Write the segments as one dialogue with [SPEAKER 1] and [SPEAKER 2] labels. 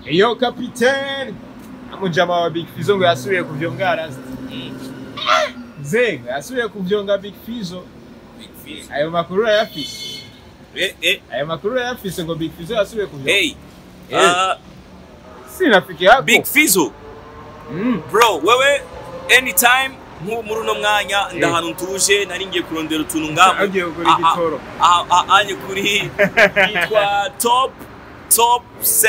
[SPEAKER 1] iyo kapiteni amujama wa big fizo ngo yasubiye kuvyonga rasta zenga yasubiye kuvyonga big fizo
[SPEAKER 2] Big Fizzo.
[SPEAKER 1] ayo makuru urayafise
[SPEAKER 2] Eh, eh,
[SPEAKER 1] ayo makuru urayafise ngo big fizo yasubiye kuvyonga
[SPEAKER 2] hey.
[SPEAKER 1] Eh.
[SPEAKER 2] Uh,
[SPEAKER 1] sinafiki yako
[SPEAKER 2] Big Fizzo.
[SPEAKER 1] mm.
[SPEAKER 2] bro wewe anytime nk'ubu muri uno mwanya ndahantu ntuje nari ngiye kurondera utuntu ngaho
[SPEAKER 1] Agiye kugura igitoro.
[SPEAKER 2] Ah, ah, ah, anye kuri yitwa top top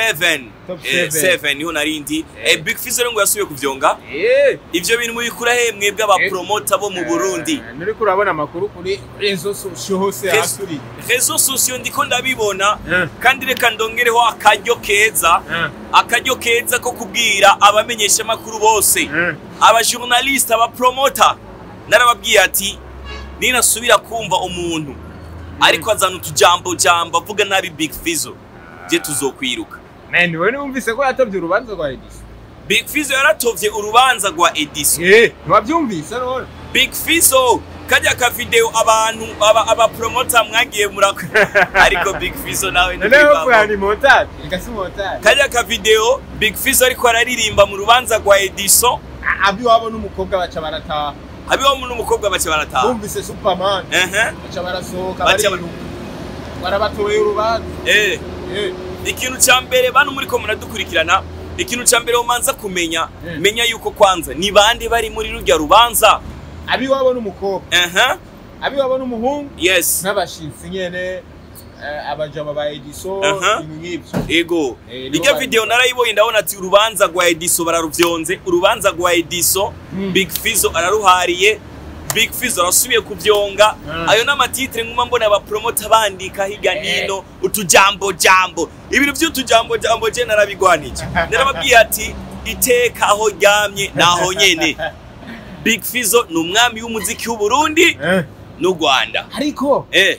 [SPEAKER 2] 7
[SPEAKER 1] Top
[SPEAKER 2] Eh,
[SPEAKER 1] seven.
[SPEAKER 2] 7 niho narindi
[SPEAKER 1] Eh.
[SPEAKER 2] eh, big fizzo rero ngo yasubiye kuvyonga
[SPEAKER 1] Eh.
[SPEAKER 2] ivyo bintu mubikura he mwebwe abapromota bo mu burundi
[SPEAKER 1] Eh, nuriko urabona amakuru kuri rezo sosio hose
[SPEAKER 2] Rezo-
[SPEAKER 1] hasuri
[SPEAKER 2] rezo sosiyo ndiko ndabibona
[SPEAKER 1] Eh.
[SPEAKER 2] kandi reka ndongereho akaryo keza
[SPEAKER 1] Eh.
[SPEAKER 2] akaryo keza ko kubwira abamenyeshamakuru bose
[SPEAKER 1] Eh.
[SPEAKER 2] abajournaliste abapromota narababwiye ati ninasubira kumva umuntu ariko azana utujambo jambo avuga nabi big fizzo je tuzokwiruka
[SPEAKER 1] Man, wewe wumvise ko yatovye urubanza rwa Edison?
[SPEAKER 2] big fizzo yaratovye urubanza rwa edison
[SPEAKER 1] Eh, ntiwavyumvise none?
[SPEAKER 2] big fizzo kajya ka video abantu aba abapromota mwagiye murako ariko big fizzo nawe
[SPEAKER 1] None wewe
[SPEAKER 2] ntibibamo.
[SPEAKER 1] ni montage, ikasi montage.
[SPEAKER 2] kajya ka video big fizzo ariko araririmba mu rubanza rwa edison
[SPEAKER 1] Abi wabo n'umukobwa baca barataha.
[SPEAKER 2] abiho n'umukobwa bace barataha
[SPEAKER 1] Bumvise Superman,
[SPEAKER 2] ehe
[SPEAKER 1] baca barasohoka
[SPEAKER 2] Baca
[SPEAKER 1] bariruka. Barabatoye urubanza.
[SPEAKER 2] eh
[SPEAKER 1] Eh,
[SPEAKER 2] ikintu cya mbere bantu muri ko muradukurikirana ikintu cya mbere umanza kumenya
[SPEAKER 1] Mm.
[SPEAKER 2] menya yuko kwanza ni bande bari muri rujya rubanza
[SPEAKER 1] abi wabo n'umukobwa,
[SPEAKER 2] aha
[SPEAKER 1] abi wabo n'umuhungu
[SPEAKER 2] yes
[SPEAKER 1] n'abashitsi nyene eh, abajama ba Edison
[SPEAKER 2] Aha.
[SPEAKER 1] ibintu nk'ivyo.
[SPEAKER 2] ego
[SPEAKER 1] Eh, nibo
[SPEAKER 2] irya
[SPEAKER 1] bari-
[SPEAKER 2] video narayibonye ndabona ati urubanza rwa ediso bararuvyonze urubanza rwa ediso
[SPEAKER 1] Mm.
[SPEAKER 2] big fizo araruhariye big fizo arasubiye kuvyonga
[SPEAKER 1] Mm.
[SPEAKER 2] ayo n'amatitire nkuma mbona abapromota bandika hirya
[SPEAKER 1] Eh.
[SPEAKER 2] nino utujambo jambo ibintu vy'utujambo jambo je narabigwanije narababwiye ati iteka aho ryamye naho nyene big fizo ni umwami w'umuziki w'uburundi
[SPEAKER 1] Eh,
[SPEAKER 2] n'u rwanda
[SPEAKER 1] ariko
[SPEAKER 2] eh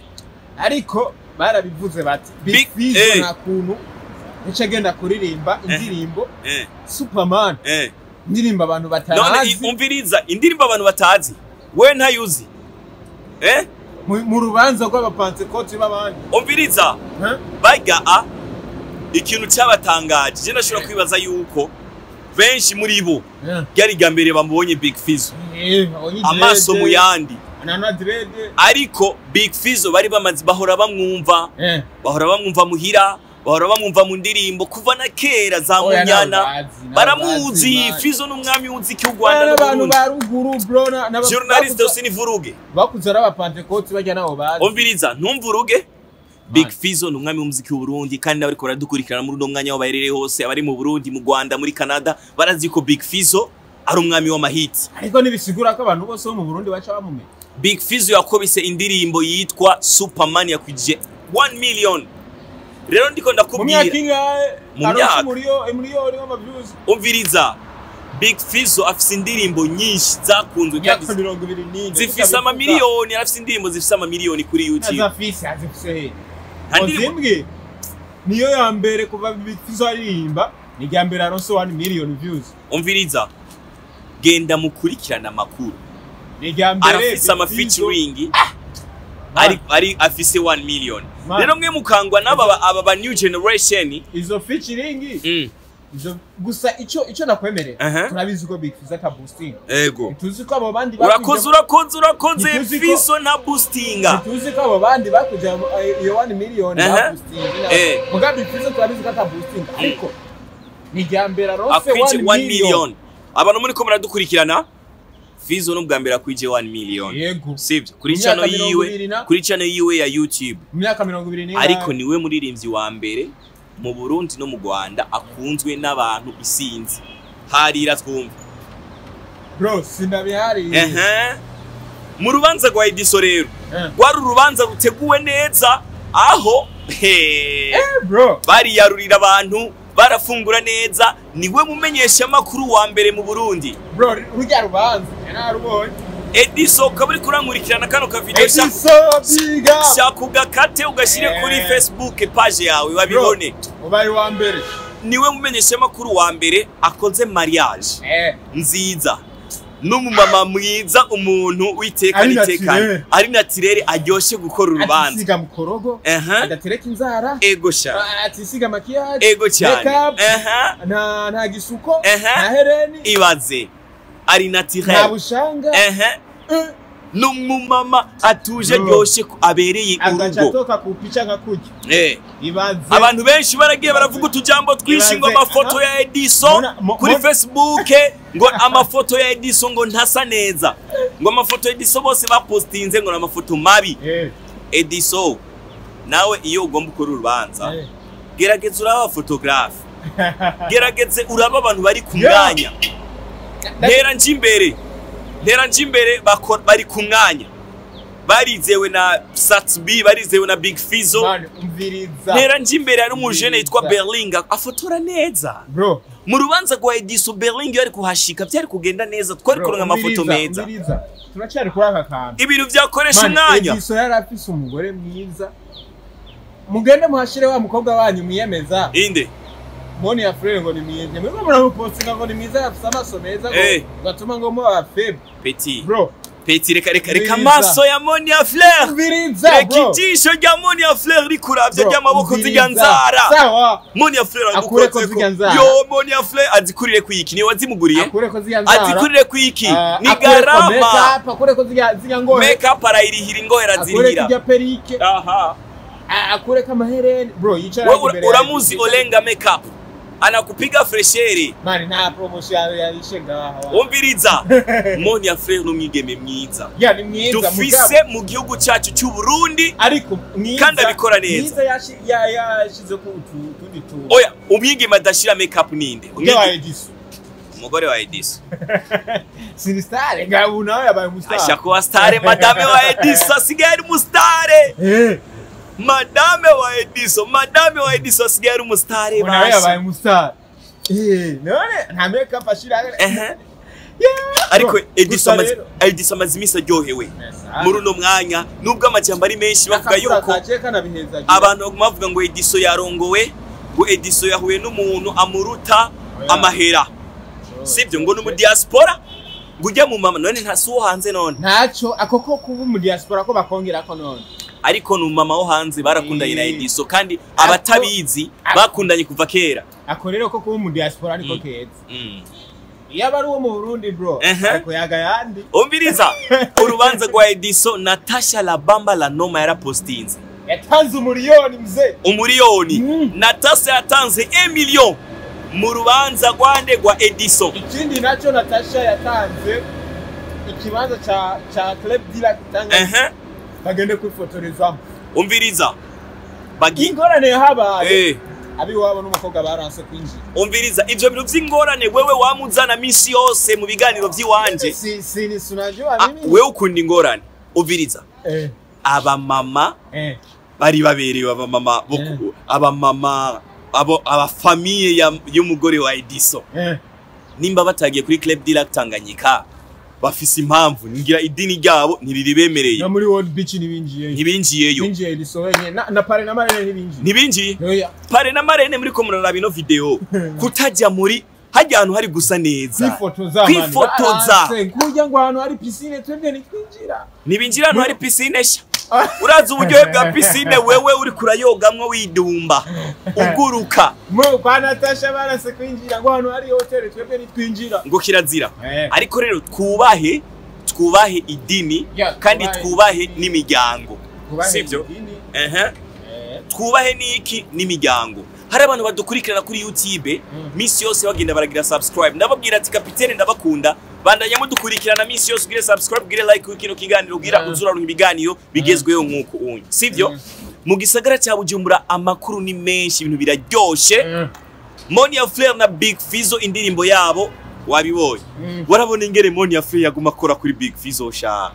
[SPEAKER 1] ariko barabivuze bati
[SPEAKER 2] Big-
[SPEAKER 1] Big Fizzo
[SPEAKER 2] eh.
[SPEAKER 1] nta kuntu yaca agenda kuririmba indirimbo
[SPEAKER 2] eh
[SPEAKER 1] Superman
[SPEAKER 2] eh
[SPEAKER 1] indirimbo abantu
[SPEAKER 2] none
[SPEAKER 1] batarazi
[SPEAKER 2] i- umviriza indirimbo abantu batazi we ntayuzi eh
[SPEAKER 1] mu mu rubanza rw'abapantekoti b'abandi
[SPEAKER 2] umviriza
[SPEAKER 1] Eh?
[SPEAKER 2] barya a ikintu cyabatangaje je ndashobora kwibaza yuko benshi muri bo
[SPEAKER 1] Eh.
[SPEAKER 2] ryari irya mbere bamubonye big fizo
[SPEAKER 1] Eh, abonye
[SPEAKER 2] amaso
[SPEAKER 1] dread,
[SPEAKER 2] mu yandi
[SPEAKER 1] anana direde
[SPEAKER 2] ariko big fizo bari bamaze bahora bamwumva
[SPEAKER 1] Eh.
[SPEAKER 2] bahora bamwumva muhira bahora bamwumva mu ndirimbo kuva na kera za
[SPEAKER 1] Oya,
[SPEAKER 2] munyana
[SPEAKER 1] n'abazi, n'abazi,
[SPEAKER 2] baramuzi
[SPEAKER 1] man.
[SPEAKER 2] fizo n'umwami w'umuziki w'u
[SPEAKER 1] Bana
[SPEAKER 2] rwanda
[SPEAKER 1] n'abantu
[SPEAKER 2] n'uburundi
[SPEAKER 1] ba ruguru bro na- n'aba-
[SPEAKER 2] journaliste
[SPEAKER 1] bakuze-
[SPEAKER 2] usini vuruge
[SPEAKER 1] bakuze ari abapantekoti bajya nabo bazi
[SPEAKER 2] umviriza ntumvuruge big
[SPEAKER 1] Man.
[SPEAKER 2] fizo ni umwami w'umuziki w'uburundi kandi nawe ariko baradukurikirana muri uno mwanya aho baherereye hose abari mu burundi mu rwanda muri canada barazi ko big fizo ari umwami w'amahiti
[SPEAKER 1] ariko ntibisigura ko abantu bose bo mu burundi baca bamumenya
[SPEAKER 2] big fizo yakobise indirimbo yitwa superman yakwije 1 million rero ndiko
[SPEAKER 1] mu myaka
[SPEAKER 2] ndakubwira
[SPEAKER 1] ingahe
[SPEAKER 2] Mu
[SPEAKER 1] aronse
[SPEAKER 2] myaka.
[SPEAKER 1] umuriyo- umuriyoni w'amavyuzi
[SPEAKER 2] umviriza big fizo afise indirimbo nyinshi zakunzwe kandi
[SPEAKER 1] imyaka mirongo ibiri n'ine
[SPEAKER 2] zifise amamiliyoni arafise indirimbo zifise amamiliyoni kuri youtube
[SPEAKER 1] azafise azifise he
[SPEAKER 2] Nta ndirimbo-
[SPEAKER 1] ozimbwe niyo ya mbere kuva bifizo aririmba ni irya mbere aronse 1 million views
[SPEAKER 2] umviriza genda mukurikirana amakuru
[SPEAKER 1] ni irya mbere
[SPEAKER 2] arafise ama
[SPEAKER 1] Big Fizzo-
[SPEAKER 2] featuring
[SPEAKER 1] Man,
[SPEAKER 2] ari ari afise 1 million
[SPEAKER 1] Man.
[SPEAKER 2] rero mwe mukangwa n'aba ba- aba ba new generation
[SPEAKER 1] izo featuring
[SPEAKER 2] mm.
[SPEAKER 1] izo gusa ico ico nakwemerera
[SPEAKER 2] Aha.
[SPEAKER 1] turabizi ko Big Fizzo ata boosting
[SPEAKER 2] ego
[SPEAKER 1] tuzi ko abo bandi
[SPEAKER 2] urakoze urakoze urakoze
[SPEAKER 1] Ntituzi ko-
[SPEAKER 2] fiso na boostinga
[SPEAKER 1] tuzi ko abo bandi bakuja mu- eh, iyo 1 million
[SPEAKER 2] Aha.
[SPEAKER 1] ba boosting
[SPEAKER 2] Eh.
[SPEAKER 1] mugabe Big Fizzo turabizi ko ata boosting ariko ni irya mbere aronse
[SPEAKER 2] akwije
[SPEAKER 1] 1
[SPEAKER 2] 1
[SPEAKER 1] million
[SPEAKER 2] million abantu muri ko muradukurikirana fizo n'ubwa mbere akwije 1 million
[SPEAKER 1] yego
[SPEAKER 2] sivyo kuri
[SPEAKER 1] Mu
[SPEAKER 2] channel
[SPEAKER 1] myaka mirongo ibiri
[SPEAKER 2] yiwe
[SPEAKER 1] na-
[SPEAKER 2] kuri channel yiwe ya youtube
[SPEAKER 1] mu myaka mirongo ibiri n'ingahe
[SPEAKER 2] ariko niwe muririmbyi wa mbere mu burundi no mu rwanda akunzwe n'abantu isinzi harira twumva
[SPEAKER 1] bro sinabihariye
[SPEAKER 2] ehe mu rubanza rwa ediso rero
[SPEAKER 1] Eh.
[SPEAKER 2] rwari urubanza ruteguwe neza aho he,
[SPEAKER 1] Eh, bro
[SPEAKER 2] bariyarurira abantu barafungura neza niwe mumenyesha amakuru wa mbere mu burundi
[SPEAKER 1] bro rujya rubanza narubonye
[SPEAKER 2] ediso ukaba uri kurankurikirana kano kavideo
[SPEAKER 1] Ediso biga
[SPEAKER 2] shaka ugakate ugashyire
[SPEAKER 1] Eh.
[SPEAKER 2] kuri facebook page yawe babibone
[SPEAKER 1] ubaye wa mbere
[SPEAKER 2] niwe mumenyesha amakuru wa mbere akoze mariage
[SPEAKER 1] eh
[SPEAKER 2] nziza n'umumama mwiza umuntu witeka
[SPEAKER 1] Ari
[SPEAKER 2] n'itekane
[SPEAKER 1] naturel.
[SPEAKER 2] ari natirere aryoshe gukora urubanza
[SPEAKER 1] atisiga mu korogo
[SPEAKER 2] Aha.
[SPEAKER 1] adatereka inzara
[SPEAKER 2] ego sha
[SPEAKER 1] atisiga makiyaje
[SPEAKER 2] ego cyane
[SPEAKER 1] Makeup.
[SPEAKER 2] Aha.
[SPEAKER 1] nta nta gisuko
[SPEAKER 2] Aha.
[SPEAKER 1] nta hereni
[SPEAKER 2] ibaze ari
[SPEAKER 1] nta
[SPEAKER 2] natirere
[SPEAKER 1] bushanga
[SPEAKER 2] Aha.
[SPEAKER 1] eh,
[SPEAKER 2] n'umumama atuje
[SPEAKER 1] Bro.
[SPEAKER 2] ryoshe ku- abereye
[SPEAKER 1] agaca
[SPEAKER 2] urugo
[SPEAKER 1] atoka ku pica nka kurya
[SPEAKER 2] Eh.
[SPEAKER 1] ibaze
[SPEAKER 2] abantu benshi baragiye baravuga utujambo twinshi ngo
[SPEAKER 1] Ibaze,
[SPEAKER 2] amafoto
[SPEAKER 1] aha.
[SPEAKER 2] ya ediso
[SPEAKER 1] Mona- mo-
[SPEAKER 2] kuri
[SPEAKER 1] mo-
[SPEAKER 2] facebook ngo amafoto ya ediso ngo ntasa neza ngo amafoto ya ediso bose bapostinze ngo ni amafoto mabi
[SPEAKER 1] Eh,
[SPEAKER 2] ediso nawe iyo ugomba ukora urubanza
[SPEAKER 1] eh.
[SPEAKER 2] gerageza uraba abafotogarafe gerageze uraba abantu bari ku
[SPEAKER 1] Yeah.
[SPEAKER 2] mwanya ntera nje imbere ntera nje imbere bako- bari ku mwanya barizewe na satsb barizewe na big fizo
[SPEAKER 1] Man, umviriza
[SPEAKER 2] ntera nje imbere hari umujene yitwa
[SPEAKER 1] Umviriza.
[SPEAKER 2] berlinga afotora neza
[SPEAKER 1] bro
[SPEAKER 2] mu rubanza rwa ediso berlinga iyo ari kuhashika byari kugenda neza twari
[SPEAKER 1] bro,
[SPEAKER 2] kuronka amafoto
[SPEAKER 1] umviriza,
[SPEAKER 2] meza
[SPEAKER 1] umviriza. turacyari kuri aka kantu
[SPEAKER 2] ibintu byakoresha
[SPEAKER 1] Man,
[SPEAKER 2] umwanya
[SPEAKER 1] Ediso yari afise umugore mwiza mugende muhashire wa mukobwa wanyu mwiyemeza
[SPEAKER 2] inde
[SPEAKER 1] moni ya frere ngo ni mwiza mwe muramupostinga ngo ni mwiza afise amaso meza ngo
[SPEAKER 2] Eh.
[SPEAKER 1] gatuma ngo muba febe
[SPEAKER 2] peti
[SPEAKER 1] bro
[SPEAKER 2] peti reka reka reka
[SPEAKER 1] Umviriza.
[SPEAKER 2] amaso ya monia fleur
[SPEAKER 1] umviriza
[SPEAKER 2] reka
[SPEAKER 1] bro
[SPEAKER 2] ijisho rya monia fleur rikuravye
[SPEAKER 1] Bro,
[SPEAKER 2] ry'amaboko zirya
[SPEAKER 1] umviriza.
[SPEAKER 2] nzara
[SPEAKER 1] sawa
[SPEAKER 2] monia fleur
[SPEAKER 1] Akureko
[SPEAKER 2] agukozeko
[SPEAKER 1] zirya nzara.
[SPEAKER 2] yo monia fleur azikurire kwiki niwe wazimuguriye
[SPEAKER 1] akureko zirya nzara
[SPEAKER 2] azikurire kwiki
[SPEAKER 1] Ah,
[SPEAKER 2] ni
[SPEAKER 1] akureko
[SPEAKER 2] garama
[SPEAKER 1] makeup, akureko zirya zirya ngore
[SPEAKER 2] makeup arayirihira ingohera
[SPEAKER 1] akureko
[SPEAKER 2] zirihira
[SPEAKER 1] irya perike
[SPEAKER 2] aha
[SPEAKER 1] a- akureko amahereni bro yicara
[SPEAKER 2] wewe
[SPEAKER 1] imbere
[SPEAKER 2] ura-
[SPEAKER 1] yanjye.
[SPEAKER 2] uramuzi olenga makeup anakupiga fresheri
[SPEAKER 1] mani nta promotion yarishe ngaha wa.
[SPEAKER 2] umviriza monia fleur n'umwigeme mwiza
[SPEAKER 1] ya ni mwiza
[SPEAKER 2] dufise mu gihugu cyacu cy'u Burundi
[SPEAKER 1] ariko mwiza
[SPEAKER 2] Kandi abikora neza.
[SPEAKER 1] mwiza yashi- ya- yashize ku utu- tundi tuntu
[SPEAKER 2] oya umwigeme adashira makeup ninde
[SPEAKER 1] Ujya wa
[SPEAKER 2] Umwigeme-
[SPEAKER 1] Edison
[SPEAKER 2] umugore wa Edison
[SPEAKER 1] sinisitare ngabu nawe yabaye umusitari
[SPEAKER 2] asha kuba stare madame wa Edison asigaye ari umustare
[SPEAKER 1] Eh,
[SPEAKER 2] madame wa Edison madame wa Edison asigaye ari umustare
[SPEAKER 1] ubu nawe yabaye
[SPEAKER 2] basi
[SPEAKER 1] umusitari Eh, none nta makeup ashira
[SPEAKER 2] Ehe.
[SPEAKER 1] Yeah.
[SPEAKER 2] ariko
[SPEAKER 1] Bro,
[SPEAKER 2] Edison
[SPEAKER 1] gusa
[SPEAKER 2] amaze
[SPEAKER 1] rero-
[SPEAKER 2] Edison amaze iminsi aryohewe
[SPEAKER 1] Yes,
[SPEAKER 2] muri uno mwanya nubwo amajambo ari menshi bavuga
[SPEAKER 1] akakura
[SPEAKER 2] yuko
[SPEAKER 1] kaje kanabihezagira.
[SPEAKER 2] abantu baguma bavuga ngo Edison yarongowe ngo Edison yahuye n'umuntu amuruta
[SPEAKER 1] Oya.
[SPEAKER 2] amahera
[SPEAKER 1] Oh,
[SPEAKER 2] sibyo ngo ni umu diaspora ngo ujya mu mama none ntasi uwo hanze none
[SPEAKER 1] ntacyo ako ko kuba mu diaspora ko bakongera ko none
[SPEAKER 2] ariko ni umumama wo hanze barakundanye na
[SPEAKER 1] Eh.
[SPEAKER 2] Edison kandi abatabizi
[SPEAKER 1] Ako-
[SPEAKER 2] bakundanye kuva kera
[SPEAKER 1] ako rero ko kuba mu diaspora ariko
[SPEAKER 2] Mm.
[SPEAKER 1] keza
[SPEAKER 2] Mm.
[SPEAKER 1] iyo aba ari uwo mu burundi bro
[SPEAKER 2] Ehe.
[SPEAKER 1] ariko yaga yandi
[SPEAKER 2] umviriza urubanza rwa Edison Natasha Labamba la noma yarapostinze
[SPEAKER 1] yatanze umuriyoni mzee
[SPEAKER 2] umuriyoni
[SPEAKER 1] Mm.
[SPEAKER 2] Natasha yatanze 1 million mu rubanza rwande rwa Edison
[SPEAKER 1] ikindi nacyo natasha yatanze ikibanza ca ca club dila kitanga
[SPEAKER 2] ehe
[SPEAKER 1] bagende kwifotorezamo
[SPEAKER 2] umviriza bagi
[SPEAKER 1] ingorane yahabaye
[SPEAKER 2] eh
[SPEAKER 1] abiwabo n'umukobwa baranse kwinjira
[SPEAKER 2] umviriza ivyo bintu vy'ingorane wewe wamuzana misi yose mu biganiro vy'iwanje
[SPEAKER 1] si si ni sunajua
[SPEAKER 2] Ah,
[SPEAKER 1] mimi
[SPEAKER 2] wewe ukunda ingorane umviriza
[SPEAKER 1] eh
[SPEAKER 2] abamama
[SPEAKER 1] eh
[SPEAKER 2] bari baberewe abamama bo
[SPEAKER 1] Eh.
[SPEAKER 2] ku- abamama abo abafamiye ya- y'umugore wa Edison
[SPEAKER 1] eh
[SPEAKER 2] nimba batagiye kuri Club Dilac Tanganyika bafise impamvu ngira idini ryabo ntiriribemereye
[SPEAKER 1] no muri world beach nibinjiye
[SPEAKER 2] ntibinjiyeyo
[SPEAKER 1] binjiye risohenye na, na pare na marene ntibinjiye
[SPEAKER 2] ntibinjiye
[SPEAKER 1] oya
[SPEAKER 2] pare na marene muri ko muraraba ino video kutajya muri hajya ahantu hari gusa neza
[SPEAKER 1] kwifotoza
[SPEAKER 2] Kwifotoza.
[SPEAKER 1] kurya ngo ahantu hari piscine twebwe nitwinjira
[SPEAKER 2] ntibinjira ahantu hari pisine sha urazi uburyohe bwa pisine wewe uri kurayogamwo widumba uguruka
[SPEAKER 1] mo kwa natasha baranse kwinjira ngo ahantu hari hoteli twebwe nitwinjira
[SPEAKER 2] ngo kirazira
[SPEAKER 1] eh
[SPEAKER 2] ariko rero twubahe twubahe idini
[SPEAKER 1] Yeah,
[SPEAKER 2] kandi
[SPEAKER 1] twubahe
[SPEAKER 2] twubahe
[SPEAKER 1] idini.
[SPEAKER 2] n'imiryango
[SPEAKER 1] kubahe
[SPEAKER 2] sibyo
[SPEAKER 1] idini,
[SPEAKER 2] ehe
[SPEAKER 1] eh
[SPEAKER 2] twubahe n'iki n'imiryango hari abantu badukurikirana kuri youtube
[SPEAKER 1] Mm.
[SPEAKER 2] minsi yose bagenda baragira subscribe ndababwira ati kapitene ndabakunda bandanya mudukurikirana minsi yose ugire subscribe ugire like kuri kino kiganiro ugira
[SPEAKER 1] Mm.
[SPEAKER 2] uzuraronka ibiganiro bigezweho nk'uko unye sibyo
[SPEAKER 1] Mm.
[SPEAKER 2] mu gisagara cya bujumbura amakuru ni menshi ibintu biraryoshe
[SPEAKER 1] eh
[SPEAKER 2] monia flair na big fizo indirimbo yabo wabibonye
[SPEAKER 1] mm.
[SPEAKER 2] warabona ingene monia flair yaguma akora kuri big fizo sha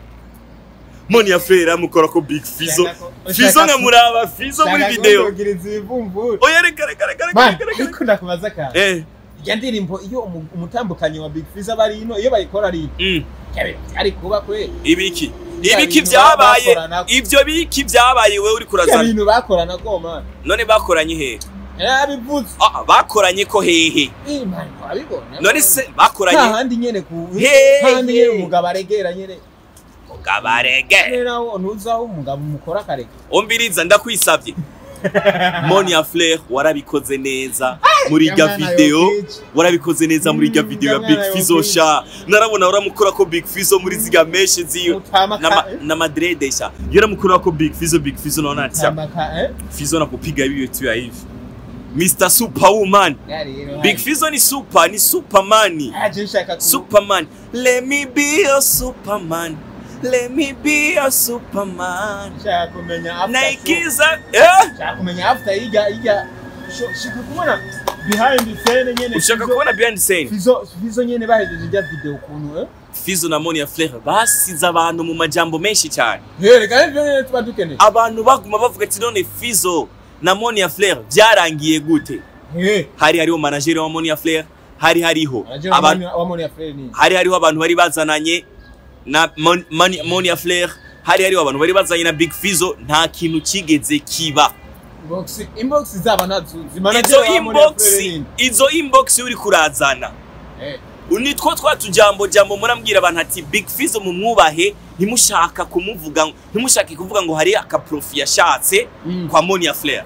[SPEAKER 2] monia flair amukora ko big fizo
[SPEAKER 1] Shaka ko-
[SPEAKER 2] fizo
[SPEAKER 1] shaka ko-
[SPEAKER 2] nkamuraba fizo muri
[SPEAKER 1] Shaka
[SPEAKER 2] video
[SPEAKER 1] kundogiriza ibivumvuri
[SPEAKER 2] oya reka reka reka reka
[SPEAKER 1] man
[SPEAKER 2] reka reka
[SPEAKER 1] ariko ndakubaza ka
[SPEAKER 2] eh
[SPEAKER 1] ya ndirimbo iyo umu- umutambukanyi wa big fizz aba ari ino iyo bayikora ari ino
[SPEAKER 2] mm.
[SPEAKER 1] ari kuba kwe
[SPEAKER 2] ibiki
[SPEAKER 1] Ya
[SPEAKER 2] ibiki
[SPEAKER 1] bintu
[SPEAKER 2] byabaye
[SPEAKER 1] bakorana-
[SPEAKER 2] ivyo biki byabaye wewe uri
[SPEAKER 1] ya
[SPEAKER 2] kurazana
[SPEAKER 1] bintu bakorana ko man
[SPEAKER 2] none bakoranye he
[SPEAKER 1] yabivuze
[SPEAKER 2] Ah, bakoranye ko hehe
[SPEAKER 1] imana wabibona
[SPEAKER 2] none se
[SPEAKER 1] nta
[SPEAKER 2] bakoranye
[SPEAKER 1] handi nyene ku
[SPEAKER 2] Hey,
[SPEAKER 1] handi nyene
[SPEAKER 2] hey.
[SPEAKER 1] umugabo aregera nyene
[SPEAKER 2] gabarege
[SPEAKER 1] rero ntuzaho umugabo umukora akareka
[SPEAKER 2] umbiriza ndakwisavye Monia Flair warabikoze neza muri irya
[SPEAKER 1] Jamwana
[SPEAKER 2] video
[SPEAKER 1] yokeje.
[SPEAKER 2] warabikoze neza muri irya
[SPEAKER 1] Mm,
[SPEAKER 2] video ya
[SPEAKER 1] jamwana
[SPEAKER 2] Big Fizzo
[SPEAKER 1] yokeje.
[SPEAKER 2] sha narabona uramukora ko Big Fizzo muri ziga meshe ziyo
[SPEAKER 1] Utamaka-
[SPEAKER 2] na ma- na madrede sha yaramukora ko Big Fizzo Big Fizzo naona ati
[SPEAKER 1] Tamaka, eh?
[SPEAKER 2] Fizzo nakupiga hiyo tu ya hivi Mr Superwoman
[SPEAKER 1] Ya rero,
[SPEAKER 2] Big
[SPEAKER 1] hai.
[SPEAKER 2] Fizzo ni super ni superman
[SPEAKER 1] Aje nshaka ku-
[SPEAKER 2] Superman let me be your superman let me be your superman
[SPEAKER 1] nshaka kumenya after show.
[SPEAKER 2] naikiza eh
[SPEAKER 1] nshaka kumenya after yiga yiga sho- shaka kubona behind the scene nyene
[SPEAKER 2] ushaka
[SPEAKER 1] Fizzo-
[SPEAKER 2] kubona behind the scene
[SPEAKER 1] Fizzo Fizzo nyene bahejeje ijya video ukuntu eh
[SPEAKER 2] Fizzo na Monia Flair basize abantu mu majambo menshi cyane
[SPEAKER 1] Yereka ivyo nyene tuba dukeneye
[SPEAKER 2] abantu baguma bavuga ati none Fizzo na Monia Flair byarangiye gute
[SPEAKER 1] Eh,
[SPEAKER 2] hari hariho manager wa Monia Flair hari hariho
[SPEAKER 1] araje wa
[SPEAKER 2] abantu
[SPEAKER 1] Moni- wa Moni ya Frere ni
[SPEAKER 2] hari hariho abantu bari bazananye na Mon- Moni- Monia Flair hari hariho abantu bari bazanye na Big Fizzo nta kintu kigeze kiba
[SPEAKER 1] inbox inbox zaba nazuzi manager
[SPEAKER 2] izo
[SPEAKER 1] wa Moni ya
[SPEAKER 2] inbox
[SPEAKER 1] Frere ni
[SPEAKER 2] izo inbox uri kurazana
[SPEAKER 1] eh
[SPEAKER 2] nitwo twatujambo jambo murambwira abantu ati Big Fizzo mu mwubahe ntimushaka kumuvuga ntimushake kuvuga ngo hari akaprofi yashatse
[SPEAKER 1] Mm.
[SPEAKER 2] kwa Monia Flair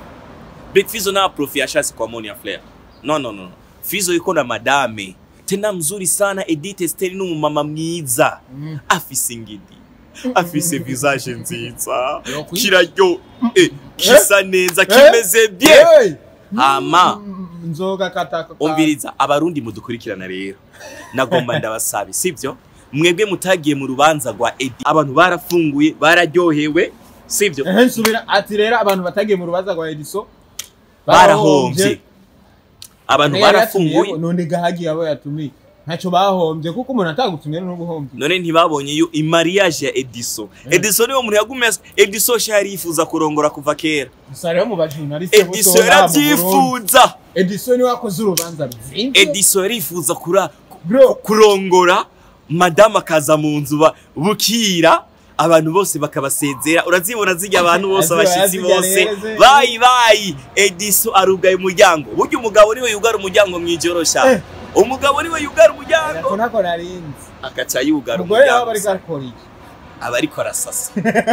[SPEAKER 2] Big Fizzo na profi yashatse kwa Monia Flair no no no Fizzo yuko na madame tena mzuri sana Edith Esther ni umumama mwiza
[SPEAKER 1] Mm.
[SPEAKER 2] afise ingidi afise visage nziza
[SPEAKER 1] Yokwi-
[SPEAKER 2] kiraryo eh, kisa neza kimeze bien
[SPEAKER 1] Hey!
[SPEAKER 2] Ama.
[SPEAKER 1] Mm, nzoga kataka
[SPEAKER 2] umviriza abarundi mudukurikirana rero nagomba ndabasabe sibyo mwebwe mutagiye mu rubanza rwa edi abantu barafunguye bararyohewe sibyo
[SPEAKER 1] ehe nsubira ati rero abantu batagiye mu rubaza rwa Edison
[SPEAKER 2] barahombye abantu
[SPEAKER 1] Nayo
[SPEAKER 2] barafunguye
[SPEAKER 1] yatumiyeho, none gahagiye abo yatumiye ntacyo bahombye kuko umuntu atagutumye n'ubuhombye
[SPEAKER 2] none ntibabonye yo imariage ya ediso ediso niwo muntu yagumye as- ediso sha yari yifuza kurongora kuva kera
[SPEAKER 1] gusa rero mu bajurnaliste
[SPEAKER 2] ediso yarabyifuza
[SPEAKER 1] Edison niwe wakoze urubanza ruzimvye
[SPEAKER 2] ediso yarifuza kura
[SPEAKER 1] bro
[SPEAKER 2] kurongora madamu akaza mu nzu ba- bukira abantu bose bakabasezera urazibona zijya abantu bose
[SPEAKER 1] Aziba,
[SPEAKER 2] abashyitsi
[SPEAKER 1] azirya
[SPEAKER 2] bose
[SPEAKER 1] rero, ze-
[SPEAKER 2] bayi bayi ediso arugaye umuryango burya umugabo niwe yugara umuryango mu ijorosha
[SPEAKER 1] Eh.
[SPEAKER 2] umugabo niwe yugara umuryango
[SPEAKER 1] ariko ntako narinzi
[SPEAKER 2] agaca yugara
[SPEAKER 1] umugore nawe
[SPEAKER 2] umuryango
[SPEAKER 1] bari gakora iki
[SPEAKER 2] aba ariko arasasa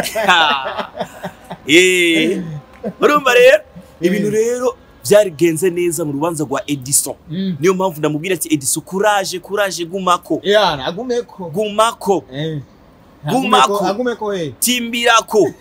[SPEAKER 2] Eh. urumva rero ibintu rero byarigenze neza mu rubanza rwa edison
[SPEAKER 1] Mm.
[SPEAKER 2] niyo mpamvu ndamubwira ati edison kuraje kuraje gumako
[SPEAKER 1] yana agumeko
[SPEAKER 2] gumako
[SPEAKER 1] Eh.
[SPEAKER 2] Gumako.
[SPEAKER 1] Agumeko- agumeko he
[SPEAKER 2] timbirako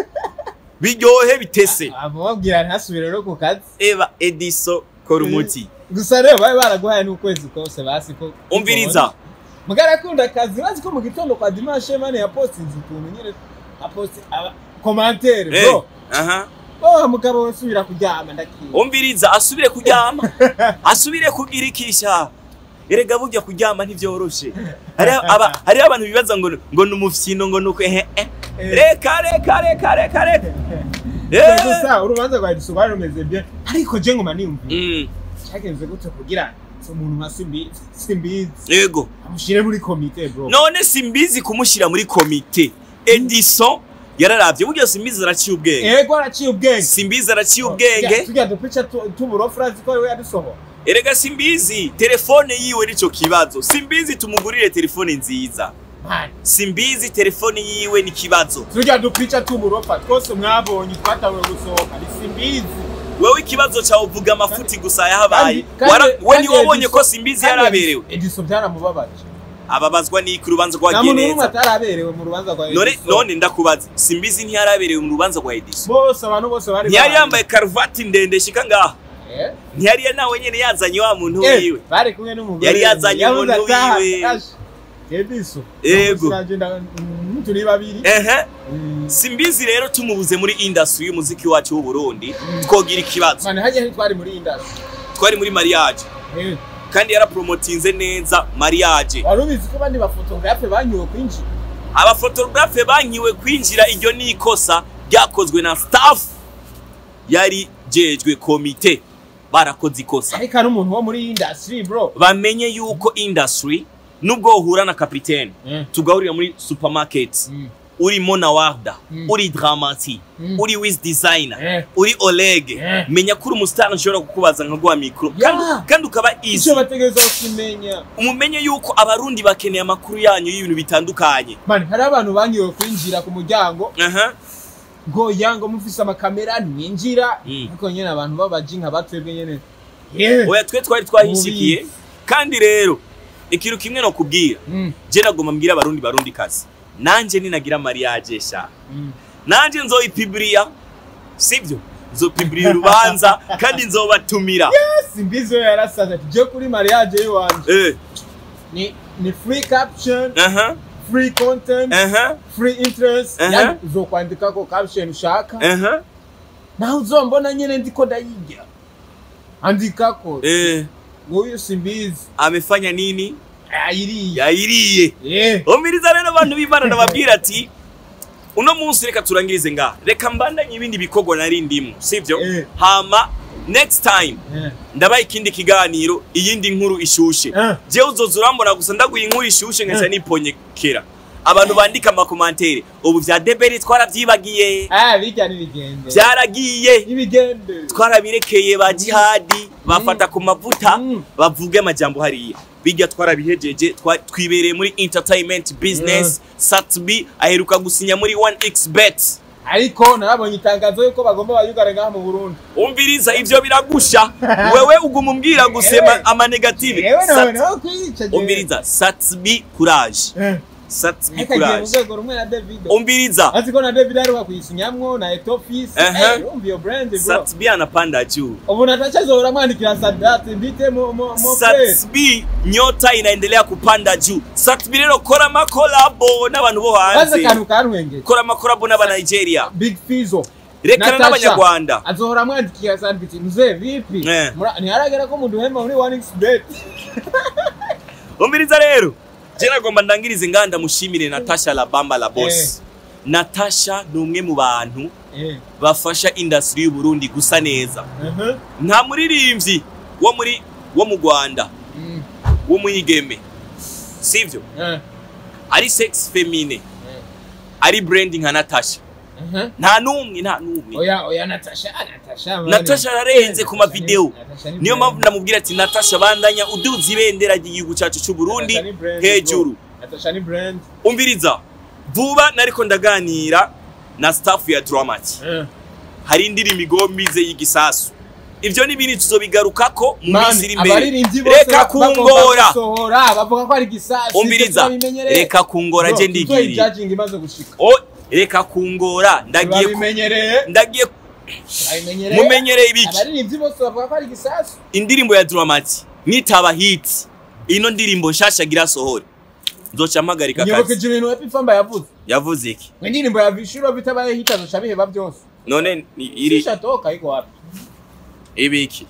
[SPEAKER 2] biryohe bitese
[SPEAKER 1] ababwira ntasubire rero ku kazi
[SPEAKER 2] eba ediso kora umuti
[SPEAKER 1] gusa rero bari baraguhaye n'ukwezi kose basi ko
[SPEAKER 2] umviriza
[SPEAKER 1] mugara akunda akazi bazi ko mu gitondo kwa dimanche mane yapostinze utuntu nyine aposti aba commentaire
[SPEAKER 2] Eh,
[SPEAKER 1] bro
[SPEAKER 2] aha
[SPEAKER 1] oh mugabo we subira kuryama ndakiye
[SPEAKER 2] umviriza asubire kuryama asubire kugira ikisha erega burya kuryama ntivyoroshe hariho aba- hariho abantu bibaza ngo ngo ni umufyino ngo ni uko ehe eh.
[SPEAKER 1] Eh.
[SPEAKER 2] reka reka reka reka reka
[SPEAKER 1] Eh,
[SPEAKER 2] Eh.
[SPEAKER 1] gusa urubanza rwa Edison rwari rumeze bien ariko je ngoma niyumvira
[SPEAKER 2] Mm,
[SPEAKER 1] cyagenze gute kugira so umuntu nka simbizi simbizi
[SPEAKER 2] yego
[SPEAKER 1] amushire muri komite bro
[SPEAKER 2] none simbizi kumushyira muri komite edison yararavye burya simbizi araciye ubwenge
[SPEAKER 1] ego araciye ubwenge
[SPEAKER 2] simbizi araciye ubwenge
[SPEAKER 1] tujya dupica tu- tuburofu urazi ko we yadusohora
[SPEAKER 2] erega simbizi telefone yiwe nico kibazo simbizi tumugurire telefone nziza
[SPEAKER 1] Man,
[SPEAKER 2] simbizi telefone yiwe ni kibazo
[SPEAKER 1] tujya dupica tuburofa twose mwabonye twatawe gusohoka ni simbizi
[SPEAKER 2] wewe ikibazo cyawe uvuga amafuti gusa yahabaye
[SPEAKER 1] Kandi-
[SPEAKER 2] Wara-
[SPEAKER 1] kandi-
[SPEAKER 2] we
[SPEAKER 1] kandi
[SPEAKER 2] ntiwabonye
[SPEAKER 1] Edison-
[SPEAKER 2] ko simbizi
[SPEAKER 1] kandi
[SPEAKER 2] yaraberewe
[SPEAKER 1] Edison byaramubabaje
[SPEAKER 2] ababazwa n'iki urubanza
[SPEAKER 1] nta
[SPEAKER 2] rwagiye
[SPEAKER 1] muntu n'umwe
[SPEAKER 2] neza
[SPEAKER 1] ataraberewe mu rubanza rwa
[SPEAKER 2] none
[SPEAKER 1] Edison
[SPEAKER 2] none ndakubaza simbizi ntiyaraberewe mu rubanza rwa edison
[SPEAKER 1] bose abantu bose bari
[SPEAKER 2] ntiyari
[SPEAKER 1] bahari.
[SPEAKER 2] yambaye karuvati ndende shika ngaha
[SPEAKER 1] Eh?
[SPEAKER 2] ntiyari nawe nyene yazanye wa muntu
[SPEAKER 1] Eh,
[SPEAKER 2] wiwe
[SPEAKER 1] bari kumwe n'umugore
[SPEAKER 2] Yari yazanye
[SPEAKER 1] Yavuze
[SPEAKER 2] umuntu
[SPEAKER 1] ati, "Ah,
[SPEAKER 2] wiwe."
[SPEAKER 1] ash, Edison
[SPEAKER 2] Ego.
[SPEAKER 1] Turagenda, mm, turi babiri
[SPEAKER 2] ehe
[SPEAKER 1] Mm.
[SPEAKER 2] simbizi rero tumubuze muri industry y'umuziki wacu w'uburundi twogira ikibazo
[SPEAKER 1] Mane hajya ntitwari muri industry
[SPEAKER 2] twari muri mariage
[SPEAKER 1] Eh,
[SPEAKER 2] kandi yarapromotinze neza mariage
[SPEAKER 1] wari ubizi ko abandi bafotografe banyuwe kwinjira
[SPEAKER 2] abafotografe bankiwe kwinjira iryo ni ikosa ryakozwe na staff yari jejwe komite barakoze ikosa
[SPEAKER 1] ariko ari umuntu wo muri industry bro
[SPEAKER 2] bamenye yuko industry nubwo uhura na kapitene
[SPEAKER 1] Mm.
[SPEAKER 2] tugahurira muri supermarket
[SPEAKER 1] Mm.
[SPEAKER 2] uri Mona Warda
[SPEAKER 1] Mm.
[SPEAKER 2] uri Dramati
[SPEAKER 1] Mm.
[SPEAKER 2] uri Wiz Designer
[SPEAKER 1] Eh.
[SPEAKER 2] uri Oleg
[SPEAKER 1] Eh.
[SPEAKER 2] menya ko uri umustar nshobora kukubaza nkaguha mikro
[SPEAKER 1] Yeah.
[SPEAKER 2] kandi, kandi ukaba easy
[SPEAKER 1] icyo bategereza kumenya
[SPEAKER 2] umumenye yuko abarundi bakeneye amakuru yanyu y'ibintu bitandukanye
[SPEAKER 1] mani hari abantu bangiwe kwinjira ku muryango
[SPEAKER 2] aha
[SPEAKER 1] ngo yango mufise amakamera mwinjira
[SPEAKER 2] Mm.
[SPEAKER 1] ariko nyene abantu babaji nka batwebwe nyene Yeah.
[SPEAKER 2] oya twe twari twahishikiye kandi rero ikintu kimwe no kubwira
[SPEAKER 1] Mm,
[SPEAKER 2] je nagomba mbwira abarundi barundi kazi nanje ninagira mariage sha
[SPEAKER 1] mm.
[SPEAKER 2] nanje nzoyipibriya sibyo nzopibriya urubanza kandi nzobatumira
[SPEAKER 1] simbizi we yarasaze ati je kuri mariage yiwanje
[SPEAKER 2] eh
[SPEAKER 1] ni ni free caption
[SPEAKER 2] aha
[SPEAKER 1] free content
[SPEAKER 2] aha
[SPEAKER 1] free interest
[SPEAKER 2] Uh-huh.
[SPEAKER 1] yani uzokwandikako caption ushaka
[SPEAKER 2] aha
[SPEAKER 1] nawe uzombona nyene ndiko ndayirya andikako
[SPEAKER 2] eh
[SPEAKER 1] nguyu simbizi
[SPEAKER 2] amefanya nini
[SPEAKER 1] ayiriya
[SPEAKER 2] yayiriye
[SPEAKER 1] yeah.
[SPEAKER 2] umiriza rero abantu b'imana ndababwira ati uno munsi reka turangirize ngaha reka mbandanye ibindi bikorwa nari ndimo sibyo
[SPEAKER 1] Eh.
[SPEAKER 2] hama next time
[SPEAKER 1] Yeah.
[SPEAKER 2] ndabaye ikindi kiganiro iyindi nkuru ishushe
[SPEAKER 1] Eh.
[SPEAKER 2] jewe uzoza urambona gusa ndaguha inkuru ishushe nkaca
[SPEAKER 1] Eh.
[SPEAKER 2] niponyekera abantu bandika amakomantere ubu vya deberi twarabyibagiye
[SPEAKER 1] ah bijya n'ibigende
[SPEAKER 2] byaragiye
[SPEAKER 1] n'ibigende
[SPEAKER 2] twarabirekeye ba jihadi bafata ku mavuta
[SPEAKER 1] Mm.
[SPEAKER 2] bavuge amajambo hariya bijya twarabihejeje twa- twibereye muri entertainment business satbi aheruka gusinya muri 1x bet
[SPEAKER 1] ariko narabonye itangazo yuko bagomba bayugare ngaha mu Burundi
[SPEAKER 2] umviriza ivyo biragusha wewe uguma umbwira gusema
[SPEAKER 1] Ewe.
[SPEAKER 2] amanegative
[SPEAKER 1] yewe
[SPEAKER 2] Sat-
[SPEAKER 1] nawe nawe kwica
[SPEAKER 2] umviriza satbi courage
[SPEAKER 1] eh
[SPEAKER 2] satbi
[SPEAKER 1] akagiye mu
[SPEAKER 2] courage
[SPEAKER 1] rwego rumwe na David
[SPEAKER 2] umviriza
[SPEAKER 1] azi ko na David aruka kuyisinyamwo na Etofis
[SPEAKER 2] Aha.
[SPEAKER 1] eh umva iyo brand bro
[SPEAKER 2] satbi anapanda juu
[SPEAKER 1] ubu natacha zora mwandikira Sadat mbite mo mo mo friend
[SPEAKER 2] satbi nyota inaendelea kupanda juu satbi rero kora amakolabo n'abantu bo
[SPEAKER 1] baze
[SPEAKER 2] hanze
[SPEAKER 1] kantu kanwenge
[SPEAKER 2] kora amakolabo n'abanigeria
[SPEAKER 1] Big Fizo
[SPEAKER 2] rekana
[SPEAKER 1] Natasha,
[SPEAKER 2] n'abanyarwanda
[SPEAKER 1] azohora mwandikira Sadat mzee vipi
[SPEAKER 2] Eh.
[SPEAKER 1] Mura- ntiharagera ko muduhema muri 1xbet
[SPEAKER 2] umviriza rero je nagomba ndangirize nganda mushimire natasha labamba la boss natasha ni umwe mu bantu
[SPEAKER 1] eh
[SPEAKER 2] bafasha industry y'u Burundi gusa neza
[SPEAKER 1] uh
[SPEAKER 2] nta muririmbyi wo muri wo mu Rwanda
[SPEAKER 1] mm
[SPEAKER 2] w'umwigeme sivyo
[SPEAKER 1] eh
[SPEAKER 2] ari sex femine
[SPEAKER 1] eh
[SPEAKER 2] ari branding nka natasha
[SPEAKER 1] uh
[SPEAKER 2] nta n'umwe nta n'umwe
[SPEAKER 1] oya oya Natasha Natasha mani.
[SPEAKER 2] natasha ararenze ku mavideo
[SPEAKER 1] Natasha ni
[SPEAKER 2] niyo
[SPEAKER 1] brand.
[SPEAKER 2] mpamvu ndamubwira ati natasha bandanya uduza ibendera ry'igihugu cyacu cy'u Burundi
[SPEAKER 1] Natasha ni brand,
[SPEAKER 2] hejuru
[SPEAKER 1] bro. Natasha ni brand
[SPEAKER 2] umviriza vuba nariko ndaganira na staff ya Dramati
[SPEAKER 1] eh
[SPEAKER 2] hari indirimbo igombize y'igisasu ivyo n'ibindi tuzobigarukako mu minsi iri imbere
[SPEAKER 1] abaririmbyi bose
[SPEAKER 2] reka
[SPEAKER 1] bagomba
[SPEAKER 2] kungora
[SPEAKER 1] gusohora bavuga ko ari gisasi
[SPEAKER 2] umviriza reka kungora je ndigiriye
[SPEAKER 1] judging imaze gushika
[SPEAKER 2] o reka kungora ndagiye ku-
[SPEAKER 1] babimenyereye
[SPEAKER 2] ndagiye
[SPEAKER 1] babimenyereye
[SPEAKER 2] mumenyereye ibiki
[SPEAKER 1] abaririmbyi bose bavuga ko ari gisasi
[SPEAKER 2] indirimbo ya Dramati nitaba hit ino ndirimbo nshasha gira sohore nzoca mpagarika
[SPEAKER 1] nyoboka
[SPEAKER 2] akazi
[SPEAKER 1] ibintu Happy Famba yavuze
[SPEAKER 2] yavuze iki
[SPEAKER 1] ngo indirimbo ya Vishuro bitabaye hit azoca biheba byose
[SPEAKER 2] none ni- iri
[SPEAKER 1] Shisha toka iko wapi
[SPEAKER 2] ibiki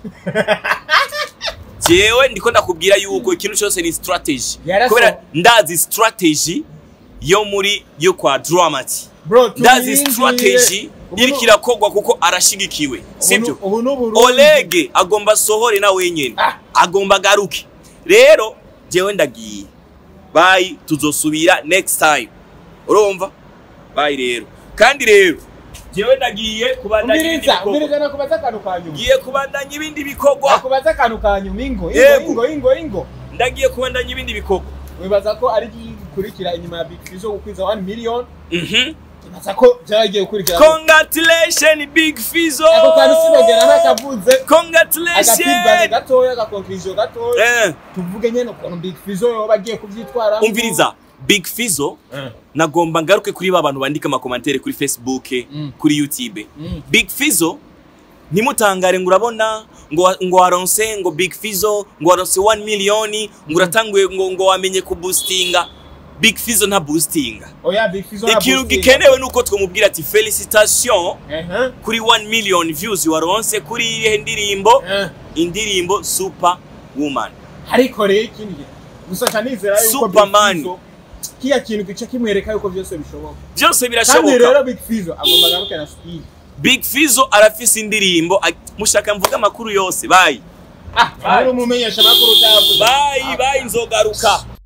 [SPEAKER 2] jewe ndiko ndakubwira yuko ikintu cyose ni strategy
[SPEAKER 1] Yaraso-
[SPEAKER 2] kubera ndazi strategy yo muri yo kwa Dramati
[SPEAKER 1] bro
[SPEAKER 2] ndazi
[SPEAKER 1] tumwinjire.
[SPEAKER 2] strategy
[SPEAKER 1] Ubu
[SPEAKER 2] iriko
[SPEAKER 1] nu-
[SPEAKER 2] irakogwa kuko arashigikiwe
[SPEAKER 1] ubu
[SPEAKER 2] sibyo
[SPEAKER 1] nu- ubu n'uburundi
[SPEAKER 2] Oleg agomba sohore na wenyene
[SPEAKER 1] Ah.
[SPEAKER 2] agomba agaruke rero jewe ndagiye bayi tuzosubira next time urumva bayi rero kandi rero jewe ndagiye kubandanya ibindi
[SPEAKER 1] umviriza
[SPEAKER 2] bikorwa
[SPEAKER 1] umviriza nakubaza akantu ka nyuma
[SPEAKER 2] ngiye kubandanya ibindi bikorwa
[SPEAKER 1] nakubaza akantu ka nyuma ingo
[SPEAKER 2] Yego.
[SPEAKER 1] ingo ingo ingo
[SPEAKER 2] ndagiye kubandanya ibindi bikorwa
[SPEAKER 1] wibaza ko ari gikurikira inyuma ya Big Fizzo gukwiza 1 million
[SPEAKER 2] Mhm.
[SPEAKER 1] wibaza ko byaragiye gukurikira
[SPEAKER 2] congratulation big fizo
[SPEAKER 1] ako kantu sinogera n'akavuze agafeedback
[SPEAKER 2] congratulation
[SPEAKER 1] gatoya agakonkirizo gatoya
[SPEAKER 2] Eh,
[SPEAKER 1] tuvuge nyene ukuntu Big Fizzo yoba agiye kuvyitwaramo
[SPEAKER 2] umviriza big fizo
[SPEAKER 1] Eh.
[SPEAKER 2] nagomba ngaruke kuri ba bantu bandika amakomantere kuri facebook
[SPEAKER 1] Mm.
[SPEAKER 2] kuri youtube
[SPEAKER 1] Mm.
[SPEAKER 2] big fizo ntimutangare ngo urabona ngo wa- ngo waronse ngo big fizo ngo waronse 1 miliyoni ngo uratanguye ngo ngo wamenye kuboostinga big fizo nta boostinga
[SPEAKER 1] oya Big Fizzo
[SPEAKER 2] ikintu gikenewe nuko twamubwira ati felicitation
[SPEAKER 1] ehe
[SPEAKER 2] kuri 1 million views waronse kuri ihe ndirimbo
[SPEAKER 1] eh
[SPEAKER 2] indirimbo super woman
[SPEAKER 1] ariko rero ikindi gusa kanizera yuko
[SPEAKER 2] Superman.
[SPEAKER 1] Big Fizzo kiya kintu gice kimwereka yuko byose bishoboka
[SPEAKER 2] byose
[SPEAKER 1] kandi
[SPEAKER 2] birashoboka
[SPEAKER 1] rero Big Fizzo agomba agaruke na speed
[SPEAKER 2] big fizo arafise indirimbo ag- mushaka mvuga amakuru yose bayi
[SPEAKER 1] ah uri umumenyesha makuru utayavuze
[SPEAKER 2] bayi bayi nzogaruka